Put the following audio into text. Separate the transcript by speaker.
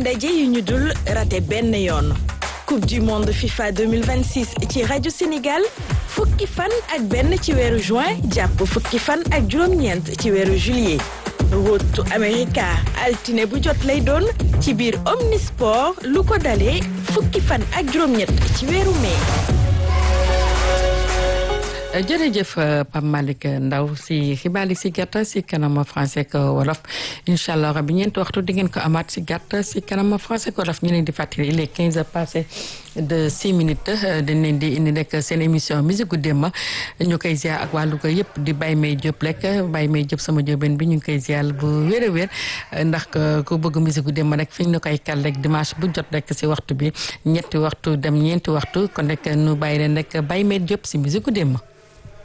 Speaker 1: ndaje yu ñu dul raté benn yoon coupe du monde FIFA 2026 ci rajo Sénégal fukki fan ak benn ci weeru juin jàpp fukki fan ak juróom-ñeent ci weeru juillet Rotu America altine bu jot lay doon ci biir Omnisport lu ko dalee fukki fan ak juróom-ñett ci weeru mai.
Speaker 2: jërëjëf Pape Malick Ndaw si xibaar yi si gàtt si kanam français ak wolof incha allah rabi ñeenti waxtu di ngeen ko amaat si gàtt si kanam français ak wolof ñu leen di fàttali il est 15 heures passé de 6 minutes dañ leen di indi rek seen émission musique gu démb ñu koy ziar ak wàllu ko yëpp di Baye May Diop rek Baye May Diop sama jóobeen bi ñu ngi koy ziar bu wér a wér ndax ku bëgg musique gu démb rek fi ñu koy kal rek dimanche bu jot rek si waxtu bi ñetti waxtu dem ñeenti waxtu kon rek nu bàyyi leen rek Baye May Diop si musique gu démb